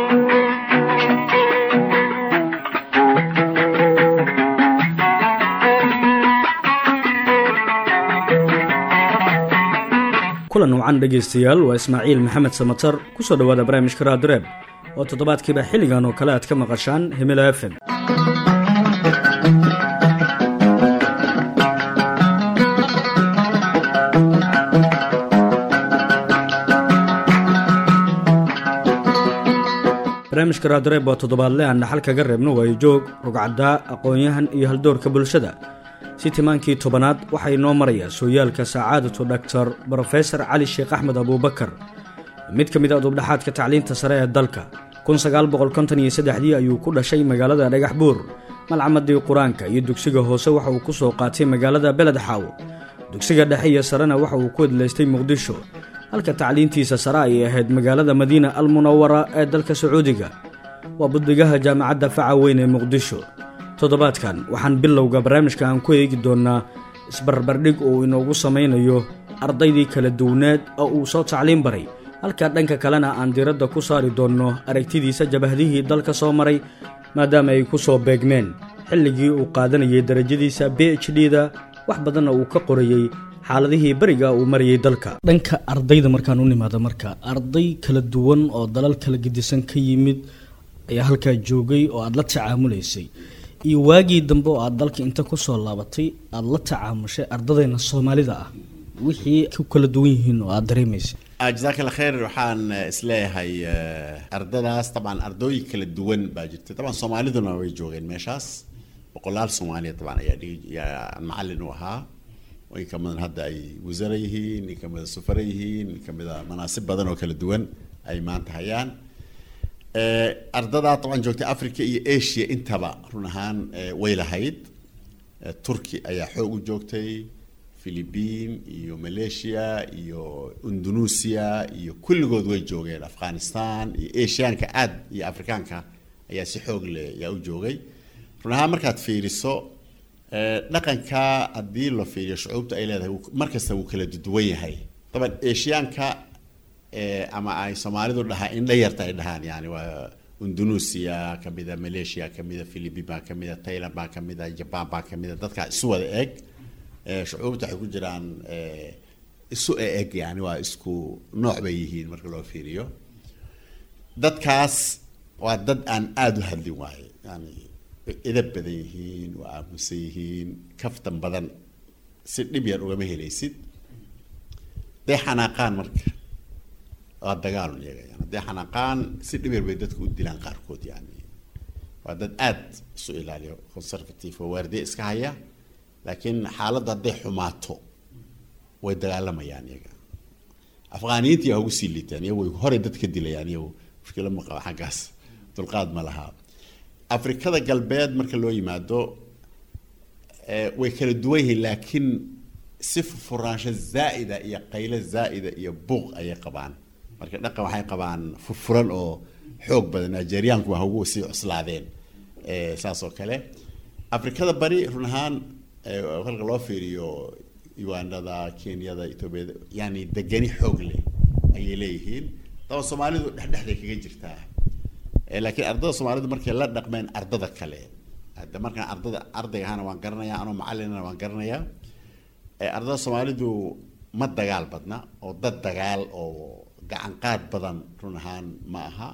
kulan wacan dhegaystayaal waa ismaaciil maxamed samatar ku soo dhowaada barnaamijka raadireeb oo toddobaadkiiba xilligan oo kale aad ka maqashaan himila f m barnaamijka raadireeb waa toddobaadle aan dhaxal kaga reebno waayo joog rugcaddaa aqoon-yahan iyo haldoorka bulshada si timaankii tobanaad waxaa inoo maraya sooyaalka sacaadatu dhaktar brofesor cali sheekh axmed abuubakar mid ka mid a dubdhaxaadka tacliinta sare ee dalka dii ayuu ku dhashay magaalada dhagax buur malcamadii qur-aanka iyo dugsiga hoose waxa uu ku soo qaatay magaalada beledxaaw dugsiga dhexe iyo sarena waxa uu ku edlaystay muqdisho halka tacliintiisa sare ay ahayd magaalada madiina almunawara ee dalka sacuudiga waa buddigaha jaamacadda faca weyn ee muqdisho toddobaadkan waxaan bilowga barnaamijka aan ku eegi doonnaa isbarbardhig uu inoogu samaynayo ardaydii kala duwaneed oo uu soo tacliin baray halka dhanka kalena aan diiradda ku saari doonno aragtidiisa jabahdihii dalka soo maray maadaama ay ku soo beegmeen xilligii uu qaadanayay darajadiisa b h d da wax badanna uu ka qorayey xaaladihii beriga uu marayay dalka dhanka ardayda markaan u nimaado marka arday kala duwan oo dalal kala gedisan ka yimid ayaa halkaa joogay oo aada la tacaamulaysay iyo waagii dambe oo aada dalka inta ku soo laabatay aada la tacaamushay ardadayna soomaalida ah wixii ku kala duwan yihiin oo aada dareemaysay jazaak alla khayr waxaan isleeyahay ardadaas dabcan ardooyin kala duwan baa jirtay dabcan soomaaliduna way joogeen meeshaas boqolaal soomaaliya dabcan ayaa dhiyaa macallin u ahaa in ka midan hadda ay wasara yihiin in ka mida sufara yihiin in ka mida manaasib badan oo kala duwan ay maanta hayaan ardadaa dabcan joogtay africa iyo asia intaba run ahaan way lahayd turki ayaa xoog u joogtay philibiin iyo malaysia iyo indonesia iyo kulligood way joogeen afghanistan iyo asiaanka aad iyo afrikaanka ayaa si xoog leh yaa u joogay run ahaan markaad fiiriso dhaqanka haddii la fiiriyo shucuubta ay leedahay markasta wuu kala duwan yahay daban asiaanka ama ay soomaalidu dhahaa indha yarta ay dhahaan yani waa indonesia kamida malaysia kamida philipin baa kamida thailand baa kamida jaban baa kamida dadkaa isu wada eg shucuubta waxay ku jiraan isu eg yani waa isku nooc bay yihiin marka loo fiiriyo dadkaas waa dad aan aada u hadlin waaye yani way edab badan yihiin waa aamusan yihiin kaftan badan si dhib yar ugama helaysid day xanaaqaan marka waa dagaalun iyaga yani hadday xanaaqaan si dhib yar bay dadka u dilaan qaarkood yani waa dad aada isu ilaaliyo conservative oo waardiye iska haya laakiin xaaladda hadday xumaato way dagaalamayaan iyaga afghaaniyiinta yaa ugu sii liitaan iyago way horey dad ka dilayaan iyago mushkilo ma qaba xaggaas dulqaad ma laha afrikada galbeed marka loo yimaado way kala duwan yihiin laakiin si furfuraansho zaa'ida iyo qaylo zaa'ida iyo buuq ayay qabaan marka dhaqan waxay qabaan furfuran oo xoog badan nigeriaanku waa ugu sii cuslaadeen saas oo kale afrikada bari run ahaan halka loo fiiriyo ugandada kenyada ethoobiada yani degani xoog leh ayay leeyihiin daba soomaalidu dhexdhexday kaga jirtaa laakiin ardada soomaalidu markay la dhaqmeen ardada kale hadda markaan ardada ardayga ahana waan garanayaa anoo macallinana waan garanayaa ardada soomaalidu ma dagaal badna oo dad dagaal oo gacan qaad badan run ahaan ma aha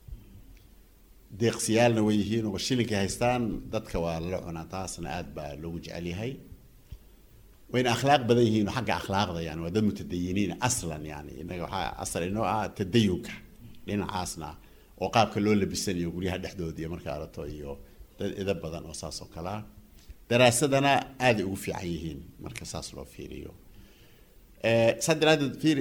deeqsiyaalna way yihiin oo shilinkay haystaan dadka waa lala cunaa taasna aada baa loogu jecel yahay wayna akhlaaq badan yihiin xagga akhlaaqda yani waa dad mutadayiniin aslan yani innaga waxaa asal inoo ah tadayunka dhinacaasna oo qaabka loo labisanayo guryaha dhexdooda iyo marka arato iyo dad ida badan oo saas oo kale ah daraasadana aaday ugu fiican yihiin marka saas loo fiiriyo saa daraadeed fiiri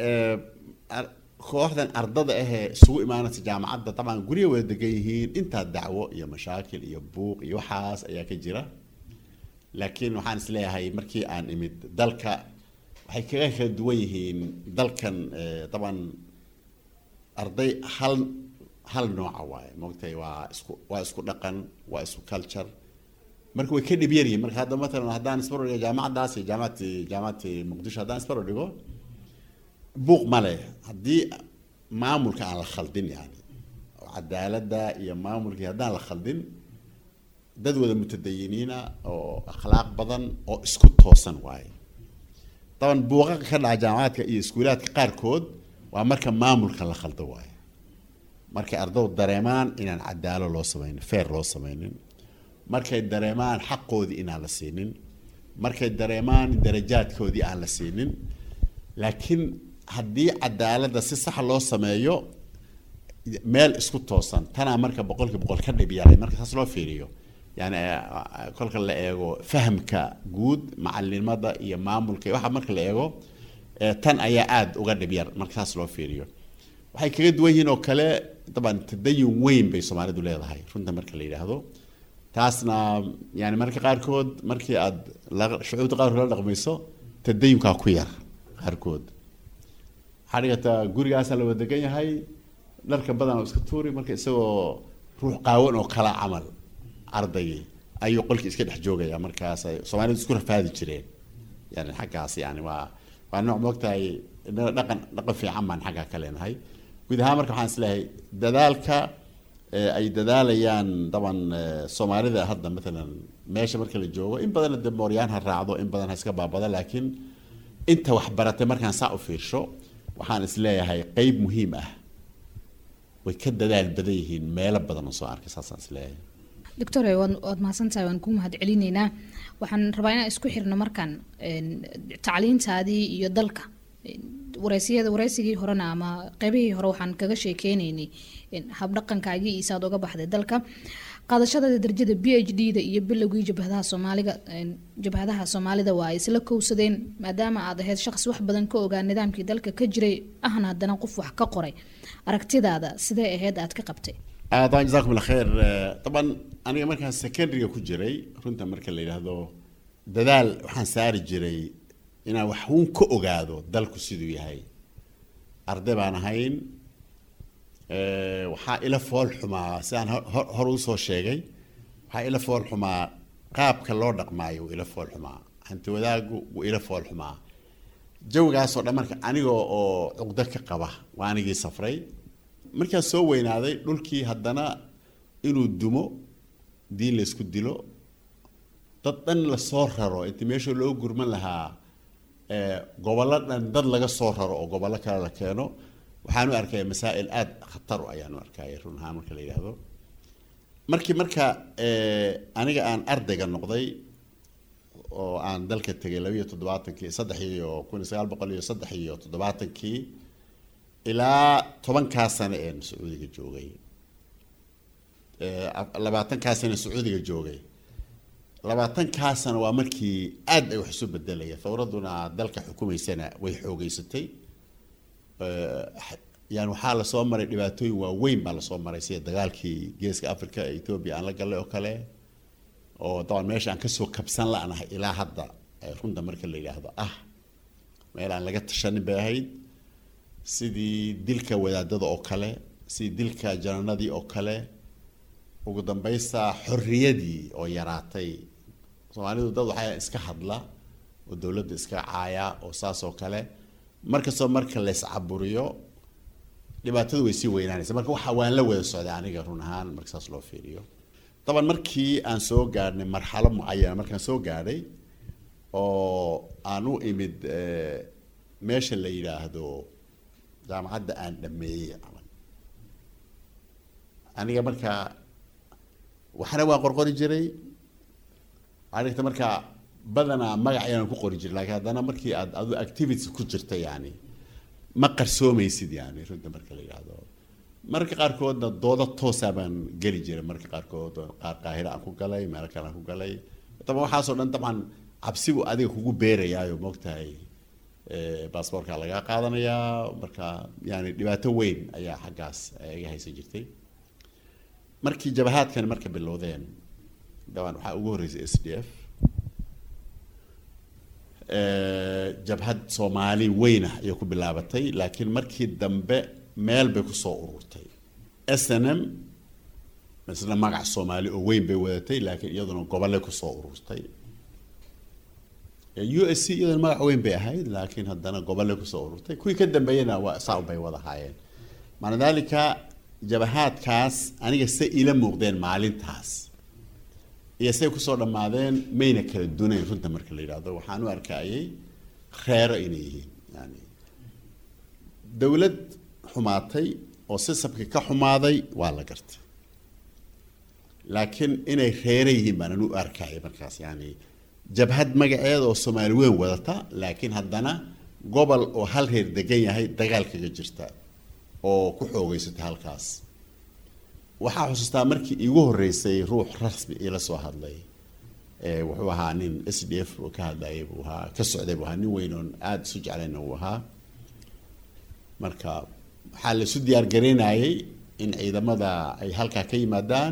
kooxdan ardada ahee isugu imaanaysa jaamacadda dabcan gurya wada degan yihiin intaa dacwo iyo mashaakil iyo buuq iyo waxaas ayaa ka jira laakiin waxaan isleeyahay markii aan imid dalka waxay kaga kala duwan yihiin dalkan daban arday hal hal nooca waaye moogtahay waa isku waa isku dhaqan waa isku culture marka way ka dhib yar yihiin marka hadda matalan haddaan isbaro dhigo jaamacaddaas iyo jaamacati jaamacati muqdisho haddaan isbaro dhigo buuq ma leh haddii maamulka aan la khaldin yani cadaaladda iyo maamulkii haddaan la khaldin dad wada mutadayiniina oo akhlaaq badan oo isku toosan waaye daban buuqaqa ka dhaca jaamacaadka iyo iskuulaadka qaarkood waa marka maamulka la khaldo waaye markay ardaydu dareemaan inaan cadaalo loo sameynin feer loo sameynin markay dareemaan xaqoodii inaan la siinin markay dareemaan darajaadkoodii aan la siinin laakiin haddii cadaaladda si sax loo sameeyo meel isku toosan tanaa marka boqolkii boqol ka dhib yaray marka saas loo fiiriyo yani kolka la eego fahamka guud macalinimada iyo maamulka waxa marka la eego tan ayaa aada uga dhib yar marka saas loo fiiriyo waxay kaga duwan yihiin oo kale daban tadayun weyn bay soomaalidu leedahay runta marka la yidhaahdo taasna yani marka qaarkood markii aad shucuubta qaarkood la dhaqmayso tadayunkaa ku yar qaarkood waxaa dhigataa gurigaasaa la wadagan yahay dharka badan oo iska tuuri marka isagoo ruux qaawan oo kala camal ardaygii ayuu qolkii iska dhex joogaya markaas soomaalidu isku rafaadi jireen yani xaggaas yani waa waa nooc moogtahay dhaqan dhaqan fiican baan xaggaa ka leenahay guud ahaan marka waxaan isleeyahay dadaalka ay dadaalayaan daban soomaalida hadda maalan meesha marka la joogo in badanna de mooryaan ha raacdo in badan ha iska baabada laakiin inta wax baratay markaan saa u fiirsho waxaan isleeyahay qeyb muhiim ah way ka dadaal badan yihiin meelo badan oo soo arkay saasaan isleeyahay doctore waad waad mahadsantahay waan kuu mahad celinaynaa waxaan rabaa inaan isku xirno markaan tacliintaadii iyo dalka wareysiyada wareysigii horena ama qeybihii hore waxaan kaga sheekeynaynay habdhaqankaagii iyo saad uga baxday dalka qaadashada darajada b h d da iyo bilowgii jabhadaha soomaaliga jabhadaha soomaalida waa ay isla kowsadeen maadaama aad ahayd shaqsi wax badan ka ogaa nidaamkii dalka ka jiray ahna haddana qof wax ka qoray aragtidaada sidee ahayd aad ka qabtay طبعا جزاكم الله خير طبعا aniga markaan secondary ku jiray runta marka la yidhaahdo dadaal waxaan saari jiray inaan wax uun ka ogaado dalku siduu yahay arday baan ahayn waxaa ila fool xumaa sidaan hor usoo sheegay waxaa ila fool xumaa qaabka loo dhaqmaayo wuu ila fool xumaa hanti wadaagu wuu ila fool xumaa jawigaasoo dhan marka aniga oo cuqdo ka qaba waa anigii safray markaan soo weynaaday dhulkii haddana inuu dumo diin laysku dilo dad dhan lasoo raro inti meesha loo gurman lahaa gobollo dhan dad laga soo raro oo gobollo kale la keeno waxaan u arkaya masaa'il aada khatar ayaan u arkaya run ahaan marka la yidhaahdo markii marka aniga aan ardayga noqday oo aan dalka tegay labiiyo toddobaatankii saddex iyo kun iyo sagaal boqol iyo saddex iyo toddobaatankii ilaa tobankaa sano een sacuudiga joogay labaatankaa sano sacuudiga joogay labaatankaa sano waa markii aad ay wax isu bedelaya thawraduna dalka xukumaysana way xoogeysatay yani waxaa lasoo maray dhibaatooyin waaweyn baa lasoo maray sida dagaalkii geeska africa ee ethoobia aan la gallay oo kale oo daban meesha aan kasoo kabsan la-nahay ilaa hadda runta marka la yidhaahdo ah meel aan laga tashanin bay ahayd sidii dilka wadaadada oo kale sidii dilka jananadii oo kale ugu dambaysta xorriyadii oo yaraatay soomaalidu dad waxaa iska hadla oo dowladda iska caaya oo saas oo kale markastoo marka layscaburiyo dhibaatadu way sii weynaanaysa marka waxa waan la wada socday aniga run ahaan marka saas loo fiiriyo daban markii aan soo gaadhnay marxalo mucayana markaan soo gaadhay oo aan u imid meesha la yidhaahdo jaamacadda aan dhameeyey camal aniga marka waxna waan qorqori jiray waxaa dhigta marka badanaa magac ayaan ku qori jiray laakiin haddana markii aad adu activities ku jirta yani ma qarsoomaysid yani runta marka la yidhaahdo marka qaarkoodna doodo toosaa baan geli jiray marka qaarkood qaar qaahira aan ku galay meelo kale aan ku galay daban waxaasoo dhan dabcan cabsibu adiga kugu beerayaayo moogtahay baasboortka lagaa qaadanayaa marka yani dhibaato weyn ayaa xaggaas iga haysan jirtay markii jabahaadkan marka bilowdeen dabaan waxaa ugu horreysay s d f jabhad soomaali weynah ayay ku bilaabatay laakiin markii dambe meel bay kusoo ururtay s n m isna magac soomaali oo weyn bay wadatay laakiin iyaduna gobolle kusoo ururtay u s c iyaduna magac weyn bay ahayd laakiin haddana gobolle kusoo ururtay kuwii ka dambeeyena waa saa bay wada haayeen maca dalika jabahaadkaas aniga se ila muuqdeen maalintaas iyo say kusoo dhammaadeen mayna kala dunayn runta marka la yidhaahdo waxaan u arkayay reero inay yihiin yani dowlad xumaatay oo sisabkii ka xumaaday waa la gartay laakiin inay reere yihiin baan anu u arkayay markaas yani jabhad magaceeda oo soomaali weyn wadata laakiin haddana gobol oo hal reer degan yahay dagaal kaga jirta oo ku xoogeysatay halkaas waxaa xusuustaa markii iigu horreysay ruux rasmi iila soo hadlay wuxuu ahaa nin s d f oo ka hadlayay buu ahaa ka socday buu ahaa nin weyn oon aada isu jeclayna uu ahaa marka waxaa la isu diyaar garaynayay in ciidamada ay halkaa ka yimaadaan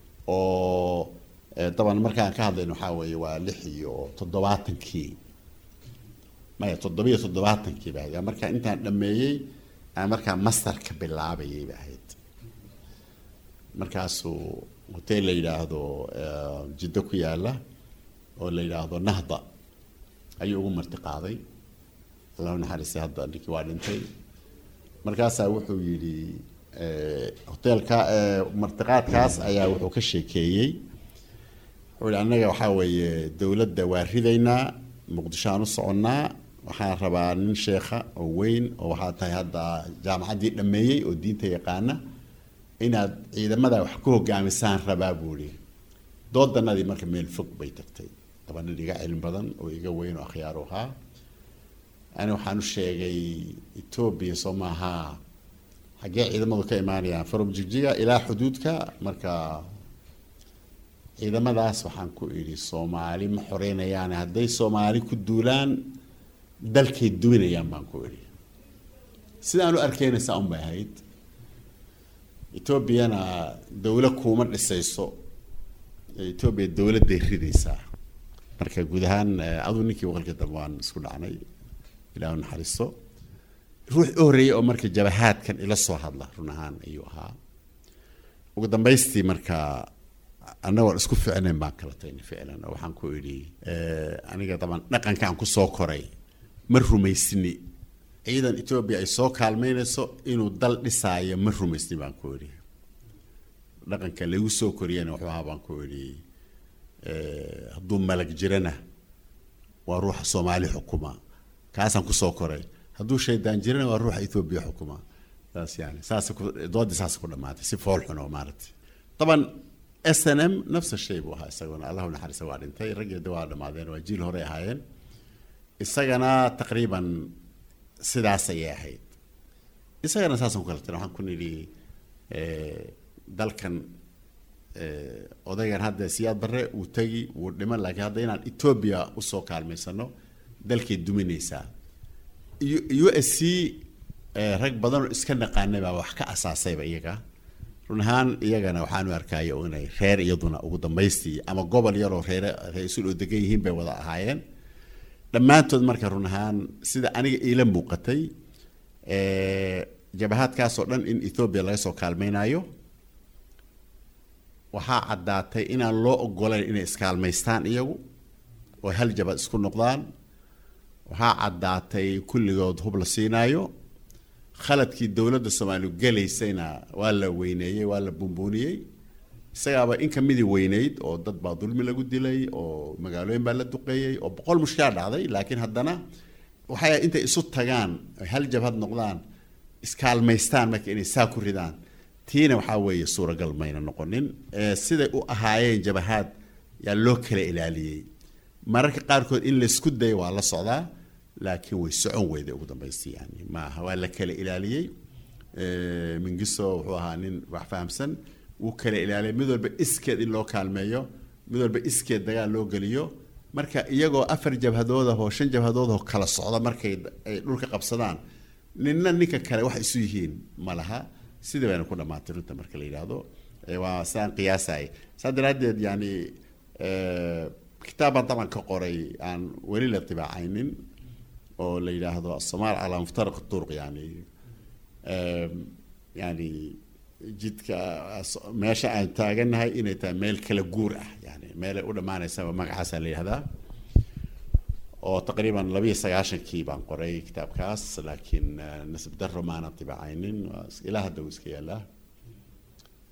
oo daban markaan ka hadlayno waxaa weeye waa lix iyo toddobaatankii maya toddobiyo toddobaatankii ba ahayd markaa intaan dhameeyey aan markaa masterka bilaabayay ba ahayd markaasuu hotel la yidhaahdo jiddo ku yaala oo la yidhaahdo nahda ayuu ugu marti qaaday allahu naxariistay hadda ninkii waa dhintay markaasaa wuxuu yidhi hoteelka martiqaadkaas ayaa wuxuu ka sheekeeyey wuxuu yidhi annaga waxaa weeye dowladda waa ridaynaa muqdisho aan u soconnaa waxaan rabaa nin sheekha oo weyn oo waxaa tahay hadda jaamacaddii dhammeeyey oo diinta yaqaana inaad ciidamada wax ku hogaamisaan rabaa buu ihi doodanadii marka meel fog bay tagtay laba nin iga cilmi badan oo iga weyn oo akhyaaru ahaa ani waxaan u sheegay etoobiya soo maaha xaggee ciidamadu ka imaanayaan from jigjiga ilaa xuduudka marka ciidamadaas waxaan ku idhi soomaali ma xoreynayaan hadday soomaali ku duulaan dalkay duminayaan baan ku idhi sidaan u arkaynaysaa un bay ahayd etoobiyana dowla kuuma dhisayso etoobiya dowladday ridaysaa marka guud ahaan aduu ninkii waqalkii dambe waan isku dhacnay ilah naxariisto ruux u horreeyey oo marka jabahaadkan ila soo hadla run ahaan ayuu ahaa ugu dambaystii marka annagoo isku ficnayn baan kala tagnay ficlan oo waxaan ku idhi aniga daban dhaqankaan kusoo koray ma rumaysni ciidan etoobiya ay soo kaalmeynayso inuu dal dhisaayo ma rumaysni baan ku idhi dhaqanka lagu soo koriyana wuxuu ahaa baan ku idhi hadduu malag jirana waa ruuxa soomaali xukuma kaasaan kusoo koray hadduu shaydaan jirana waa ruuxa etoobiya xukuma saas yani saas doodii saas ku dhamaatay si fool xun oo maaragtay daban s n m nafsa shay buu ahaa isaguna allahu naxariisa waa dhintay raggeeda waa dhamaadeen waa jiil horey ahaayeen isagana taqriiban sidaas ayay ahayd isagana saasaan ku kala tira waxaan ku nidhi dalkan odaygan hadda siyaad barre uu tegi wuu dhiman laakiin hadda inaan etoobiya usoo kaalmaysano dalkay duminaysaa u s c rag badanoo iska naqaanay baa wax ka asaasayba iyaga run ahaan iyagana waxaan u arkaya inay reer iyaduna ugu dambaystii ama gobol yaroo reere ra-iisul oo degan yihiin bay wada ahaayeen dhammaantood marka run ahaan sida aniga iila muuqatay jabahaadkaasoo dhan in ethoobiya laga soo kaalmaynayo waxaa caddaatay inaan loo ogolayn inay iskaalmaystaan iyagu oo hal jabad isku noqdaan waxaa caddaatay kulligood hub la siinaayo khaladkii dowladda soomaaliya gelaysayna waa la weyneeyey waa la bumbuuniyey isagaaba in kamidii weyneyd oo dad baa dulmi lagu dilay oo magaalooyin baa la duqeeyey oo boqol mushkilaa dhacday laakiin haddana waxay intay isu tagaan ay hal jabhad noqdaan iskaalmaystaan marka inay saa ku ridaan tiina waxaa weeye suuragal mayna noqonin siday u ahaayeen jabahaad yaa loo kala ilaaliyey mararka qaarkood in laysku daya waa la socdaa laakiin way socon weyday ugu dambaystii yani maaha waa la kala ilaaliyey mingiso wuxuu ahaa nin wax fahamsan wuu kala ilaaliyay mid walba iskeed in loo kaalmeeyo mid walba iskeed dagaal loo geliyo marka iyagoo afar jabhadood ah oo shan jabhadood oo kala socda markay ay dhulka qabsadaan ninna ninka kale wax isu yihiin ma laha sidii bayna ku dhamaatay runta marka la yidhaahdo waa sidaan qiyaasay saa daraaddeed yani kitaab baan taban ka qoray aan weli la tibaacaynin oo la yidhaahdo asomaal calaa muftaraq turuq yani yani jidka meesha aan taagannahay inay tahay meel kala guur ah yani meelay u dhammaanaysaba magacaasaa la yidhahdaa oo taqriiban labiyo sagaashankii baan qoray kitaabkaas laakiin nasib daro maanan tibaacaynin ilaa hadda uu iska yaalaa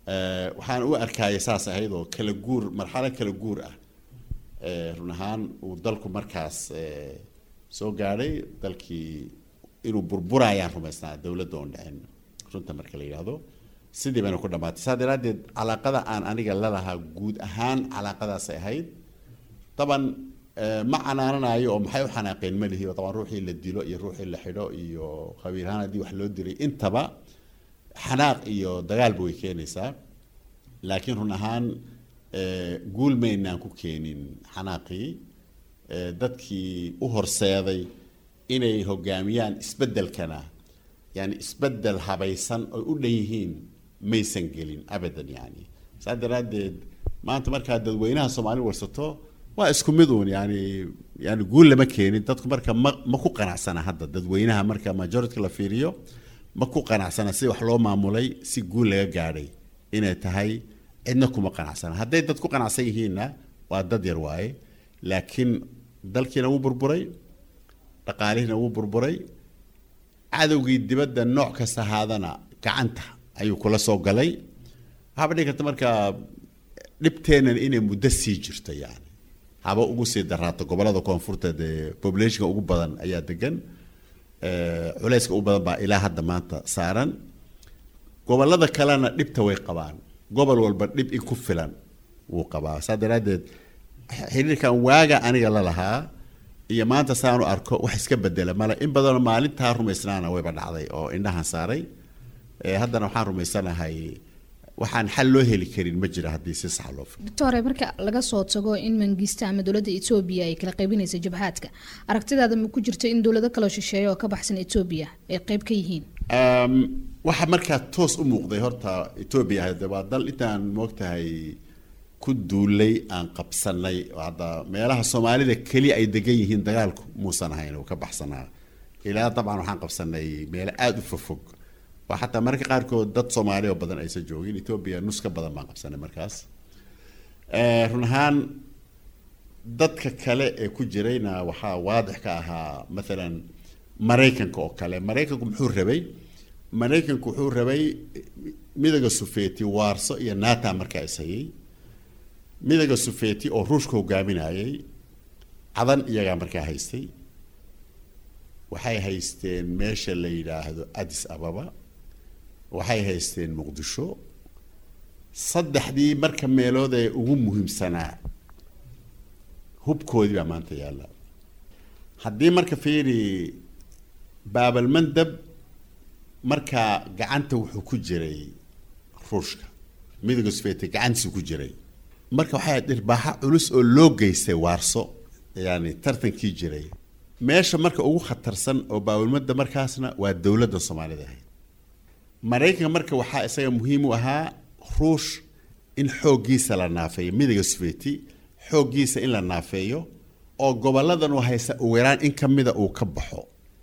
Eh, waxaan u arkaya saas ahayd oo kala guur marxalo kala guur ah Eh, run ahaan uu dalku markaas eh, soo gaadhay dalkii inuu burburayaan rumaysnaa dowladda oon dhicin runta marka la yidhaahdo sidii bayna ku dhamaatay saa daraaddeed calaaqada aan aniga la lahaa guud ahaan calaaqadaasay ahayd taban eh, ma canaananayo oo maxay u xanaaqeen ma lihi taban ruuxii la dilo iyo ruuxii la xidho iyo qabiilhaan haddii wax loo dilay intaba xanaaq iyo dagaalba way keenaysaa laakiin run ahaan eh, guul maynaan ku keenin xanaaqii eh, dadkii u horseeday inay hogaamiyaan isbeddelkana yani isbeddel habaysan oy u dhan yihiin maysan gelin abadan yani saa daraaddeed maanta markaa dadweynaha soomaali warsato waa isku mid uun yani yani guul lama keenin dadku marka ma ma ku qanacsana hadda dadweynaha marka majority la fiiriyo ma ku qanacsana si wax loo maamulay si guul laga gaadhay inay tahay cidna kuma qanacsana hadday dad ku qanacsan yihiinna waa dad yar waaye laakiin dalkiina wuu burburay dhaqaalihiina wuu burburay cadowgii dibadda nooc kasta ahaadana gacanta ayuu kula soo galay waxaaba dhihi karta marka dhibteennan inay muddo sii jirto yani haba ugu sii daraato gobolada koonfurta dee populationka ugu badan ayaa degan Eh, culayska ugu badan baa ilaa hadda maanta saaran gobolada kalena dhibta way qabaan gobol walba dhib in ku filan wuu qabaa saa daraaddeed xiriirkan waaga aniga la lahaa iyo maanta saanu arko wax iska bedela male in badanoo maalintaa rumaysnaana wayba dhacday oo indhahan saaray Eh, haddana waxaan rumaysanahay waxaan xal loo heli karin ma jira haddii si sax loo fikiro doctore marka laga soo tago in mangista ama dowladda etoobiya ay kala qaybinaysa jabhaadka aragtidaada ma ku jirto in dowlado kaloo shisheeya oo ka baxsan etoobiya ay qayb ka yihiin Um, waxa markaa toos u muuqday horta etoobiya hade waa dal intaan moogtahay ku duulay aan qabsanay oo hadda meelaha soomaalida keli ay degan yihiin dagaalku muusan ahayn oo ka baxsanaa ilaa dabcan waxaan qabsanay meelo aada u fogfog waa xataa mararka qaarkood dad soomaali oo badan aysan joogin etoobiya nus ka badan baan qabsanay markaas Eh, run ahaan dadka kale ee ku jirayna waxaa waadix ka ahaa maalan maraykanka oo kale maraykanku muxuu rabay maraykanku wuxuu rabay midooda sufeeti waarso iyo nata markaa ishayay midooda sufeeti oo ruushka hogaaminayay cadan iyagaa markaa haystay waxay haysteen meesha la yidhaahdo addis ababa waxay haysteen muqdisho saddexdii marka meelood ee ugu muhiimsanaa hubkoodii baa maanta yaalla haddii marka fiiri baabalmandab markaa gacanta wuxuu ku jiray ruushka midooda sufeeti gacantiisu ku jiray marka waxay ahayd dhirbaaxa culus oo loo geystay waarso yani tartankii jiray meesha marka ugu khatarsan oo baabalmada markaasna waa dowladda soomaalida ahayd maraykanka marka waxaa isaga muhiim u ahaa ruush in xooggiisa la naafeeyo midooda sufeeti xooggiisa in la naafeeyo oo goboladan uu haysta ugu yaraan in ka mida uu ka baxo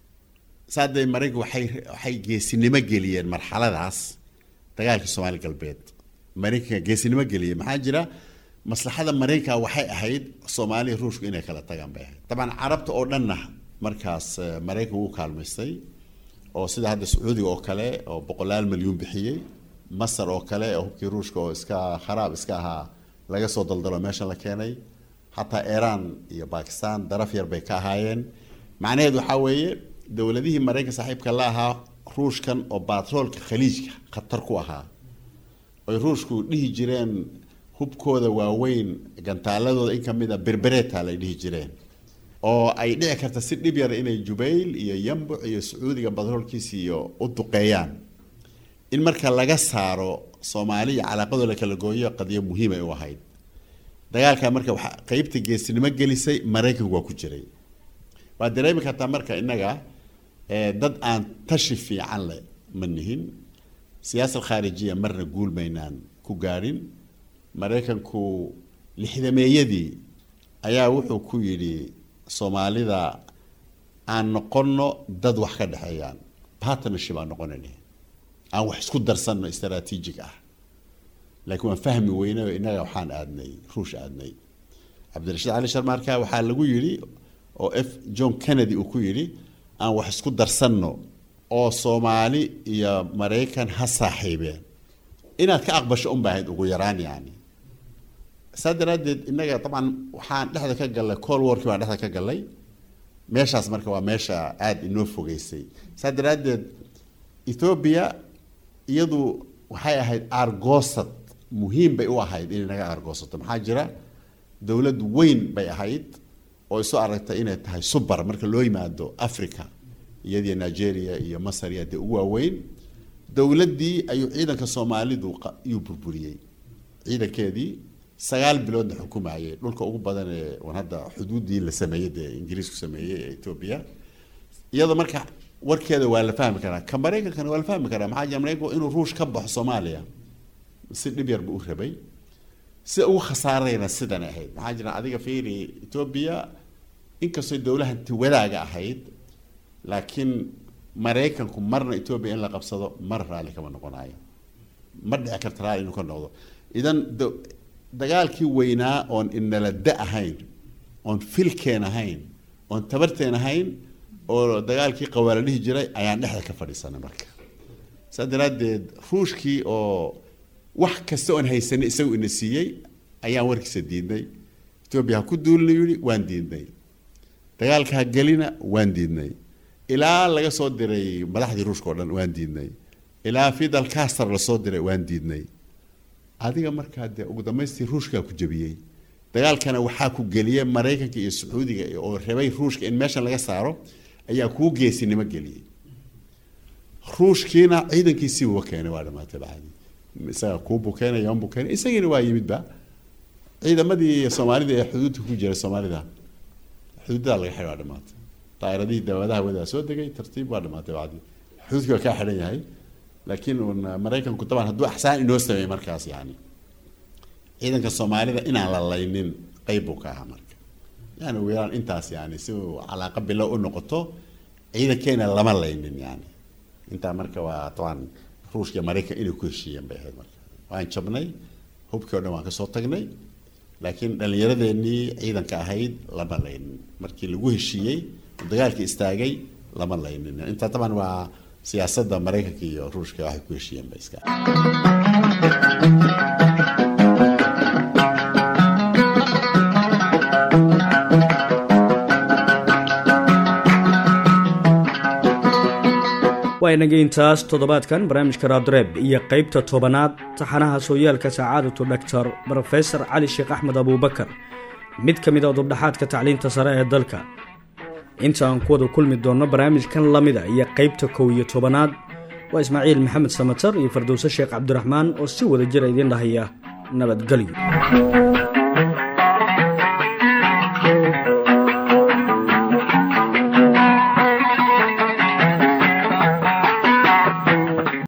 saadee maraykanka waxay waxay geesinimo geliyeen marxaladaas dagaalka soomaali galbeed maraykanka geesinimo geliyeen maxaa jira maslaxada maraykanka waxay ahayd soomaaliya ruushku inay kala tagaan bay ahayd dabcan carabta oo dhanna markaas eh, maraykanka wuu kaalmaystay oo sida hadda sacuudiga oo kale oo boqolaal milyuun bixiyey masar oo kale oo hubkii ruushka oo iska kharaab iska ahaa laga soo daldalo meeshan la keenay xataa iiraan iyo bakistan daraf yar bay ka ahaayeen macnaheedu waxaa weeye dowladihii maraykanka saaxiibka la ahaa ruushkan oo baatroolka khaliijka khatar ku ahaa oy ruushku dhihi jireen hubkooda waaweyn gantaaladooda in ka mid a berbereta lay dhihi jireen oo ay dhici karta si dhib yar inay jubayl iyo yambuc iyo sacuudiga batroolkiisa iyo u duqeeyaan in marka laga saaro soomaali iyo calaaqadoo la kala gooyo qadiyo muhiim ay u ahayd dagaalka marka waxaa qeybta geesinimo gelisay maraykanku waa ku jiray waa dareemi kartaa marka innaga eh, dad aan tashi fiican leh ma nihin siyaasad khaarijiya marna guul maynaan ku gaadhin maraykanku lixdameeyadii ayaa wuxuu ku yidhi soomaalida aan noqonno dad wax ka dhexeeyaan partnership aan noqonayna aan wax isku darsanno istaraatiijig ah laakiin waan fahmi weynay oo innaga waxaan aadnay ruush aadnay cabdirashiid cali sharmaarka waxaa lagu yidhi oo f john kennedy uu ku yidhi aan wax isku darsanno oo soomaali iyo maraykan ha saaxiibeen inaad ka aqbasho un baahayd ugu yaraan yani saa daraaddeed innaga dabcan waxaan dhexda ka gallay call warkii baan dhexda ka gallay meeshaas marka waa meesha aada inoo fogeysay saa daraaddeed ethoobia iyadu waxay ahayd aargoosad muhiim bay u ahayd inay naga aargoosato maxaa jira dowlad weyn bay ahayd oo isu aragtay inay tahay subar marka loo yimaado africa iyadiyo nigeria iyo masar iyo dee ugu waaweyn dowladdii ayuu ciidanka soomaalidu iyuu burburiyey ciidankeedii sagaal biloodna xukumayay dhulka ugu badan ee wan hadda xuduuddii la sameeyey dee ingiriisku sameeyey ee ethoobia iyadoo marka warkeeda waa la fahmi karaa ka maraykankana waa la fahmi karaa maxaa jira maraykanku inuu ruush ka baxo soomaaliya si dhib yar buu u rabay sida ugu khasaarayna sidan ahayd maxaa jira adiga fiiri ethoobia inkastoo dowlahanti wadaaga ahayd laakiin maraykanku marna ethoobia in la qabsado mar raalli kama noqonayo ma dhici karta raalli inuu ka noqdo idan dagaalkii weynaa oon inala da ahayn oon filkeen ahayn oon tabarteen ahayn oo dagaalkii qawaala dhihi jiray ayaan dhexda ka fadhiisanay marka saa daraaddeed ruushkii oo wax kasta oon haysanay isagu ina siiyey ayaan warkiisa diidnay etoobiya ha ku duulina yidhi waan diidnay dagaalka ha gelina waan diidnay ilaa laga soo diray madaxdii ruushka oo dhan waan diidnay ilaa fidal castar lasoo diray waan diidnay adiga markaa dee ugu dambaystii ruushkaa ku jebiyey dagaalkana waxaa ku geliyey maraykanka iyo sacuudiga oo rabay ruushka in meeshan laga saaro ayaa kuu geesinimo geliyey ruushkiina ciidankiisii uga keenay waa dhamaatay bacdi isaga kuu bukeenay yoon bukeenay isagiina waa yimidba ciidamadii soomaalida ee xuduudka ku jiray soomaalida xuduudadaa laga xidhay waa dhamaatay daa'iradihii daawadaha wadaa soo degay tartiib waa dhamaatay bacdi xuduudkii waa kaa xidhan yahay laakiin un maraykanku daban hadduu axsaan inoo sameeyey markaas yani ciidanka soomaalida inaan la laynin qeyb buu ka ahaa marka yani ugu yaraan intaas yani si uu calaaqa bilow u noqoto ciidankeena lama laynin yani intaa marka waa taban ruushka iyo maraykan inay ku heshiiyeen bay ahayd marka waan jabnay hubkii o dhan waan kasoo tagnay laakiin dhallinyaradeenii ciidanka ahayd lama laynin markii lagu heshiiyey dagaalkii istaagay lama laynin intaa taban waa siyaasadda maraykanka iyo ruushka waxay ku heshiiyeen ba iska waa inaga intaas toddobaadkan barnaamijka raadreeb iyo qaybta tobanaad taxanaha sooyaalka sacaadatu dhaktar brofesor cali sheekh axmed abuubakar mid ka mid a dubdhaxaadka tacliinta sare ee dalka inta aan ku wada kulmi doonno barnaamijkan lamida iyo qaybta kow iyo tobanaad waa ismaaciil maxamed samatar iyo fardowse sheekh cabdiraxmaan oo si wada jira idiin dhahaya nabadgelyo